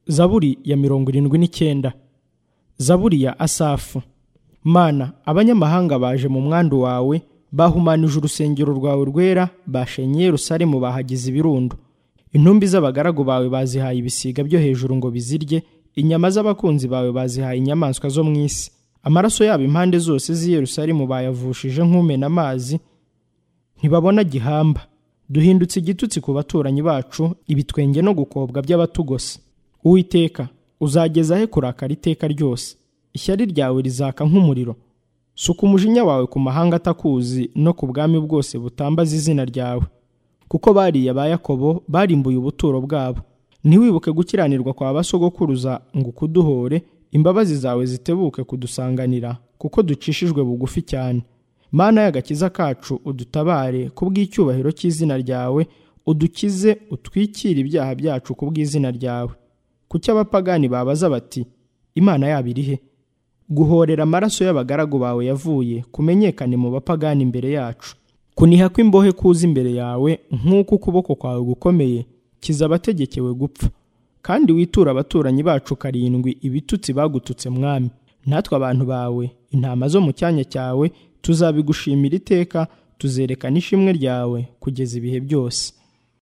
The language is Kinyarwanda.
zaburi ya mirongo irindwi n'icyenda zaburi ya asafu mana abanyamahanga baje mu mwandu wawe bahumanije urusengero rwawe rwera bashenye Yerusalemu bahagize ibirundo intumbi z'abagaragu bawe bazihaye ibisiga byo hejuru ngo bizirye inyama z'abakunzi bawe bazihaye inyamaswa zo mu isi amaraso yabo impande zose z'i Yerusalemu bayavushije nk'umena amazi ntibabona gihamba duhindutse igitutsi ku baturanyi bacu ibitwenge no gukobwa by'abatugose uwiteka uzageza he kurakara iteka ryose ishyari ryawe rizaka nk'umuriro suka umujinya wawe ku mahanga atakuzi no ku bwami bwose butambaza izina ryawe kuko bariya ba yakobo barimbuye ubuturo bwabo ntiwibuke gukiranirwa kwa basogokuruza ngo ukuduhore imbabazi zawe zitebuke kudusanganira kuko ducishijwe bugufi cyane mana y'agakiza kacu udutabare ku bw'icyubahiro cy'izina ryawe udukize utwikire ibyaha byacu ku bw'izina ryawe kuki abapagani babaza bati imana yabo iri he guhorera amaraso y'abagaragu bawe yavuye kumenyekane mu bapagani imbere yacu kuniha kw'imbohe kuza imbere yawe nk'uko ukuboko kwawe gukomeye kiza abategekewe gupfa kandi witura abaturanyi bacu karindwi ibitutsi bagututse mwami natwe abantu bawe intama zo mu cyanya cyawe tuzabigushimira iteka tuzerekana ishimwe ryawe kugeza ibihe byose